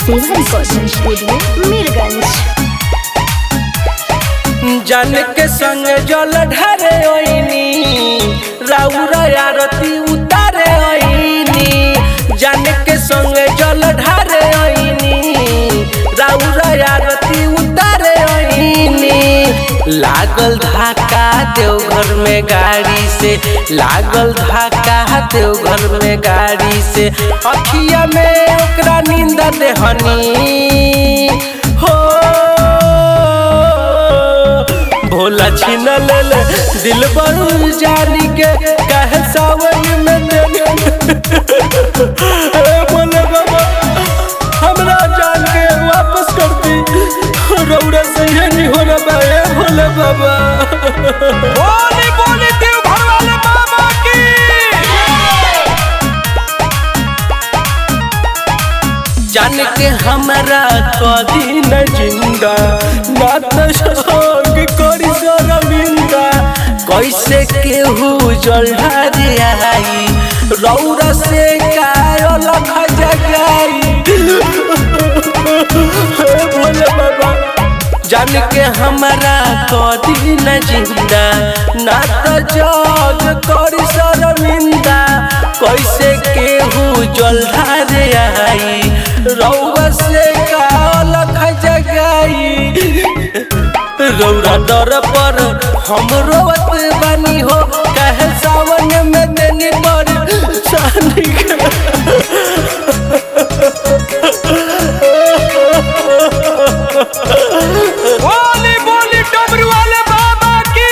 सेवा recording studio Mirganj जन के संग जल ढारे ओइनी राउर आरती उतारे ओइनी जन के संग जल ढारे ओइनी राउर आरती उतारे ओइनी लागल धाका देवघर में गाड़ी से लागल धाका देवघर में गाड़ी से अखिया में ओकरा नींद देहनी हो भोला छीन ले ले दिल बरू जानी के कहे सावन में देने ए भोले बाबा हमरा जान के वापस कर दी रौरा से ये नहीं हो रहा ए भोले बाबा बोली बोली देव घर वाले बाबा की जान के हमरा कदी न जिंदा ना तो शोक करी शर्मिंदा कैसे केहू जल्हारी आई रौरा से कायो लख जगाई हे भोले बाबा जान के हमरा कदी न जिंदा ना तो जग करी शर्मिंदा कैसे केहू जल्हारे आई रौवा से काल जगाई रौरा डर पर हम रोवत बानी हो कहे सावन में देनी पर सानी बोली बोली डबरू वाले बाबा की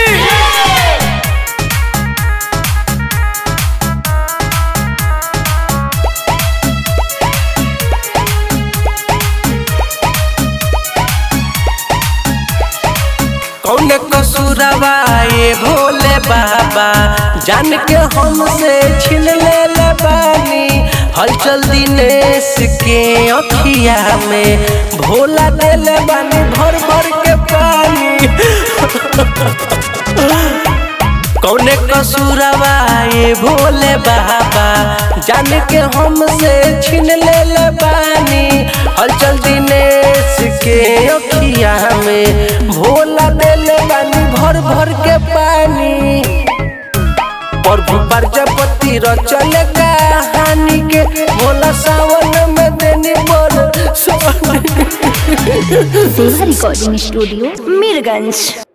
कौन कसूरवा ये भोले बाबा जान के हमसे छीन ले ले बानी हलचल दिनेश के अखिया में भोला दे ले बानी भर भर के पानी कौने कसूरवा ये भोले बाबा जान के हमसे छीन ले ले बानी हलचल दिनेश के अखिया में भोला दे ले बानी भर भर के पानी प्रभु प्रजापति रचल कहानी के भोला सावन में देनी बोल सोनी सेवा रिकॉर्डिंग स्टूडियो मीरगंज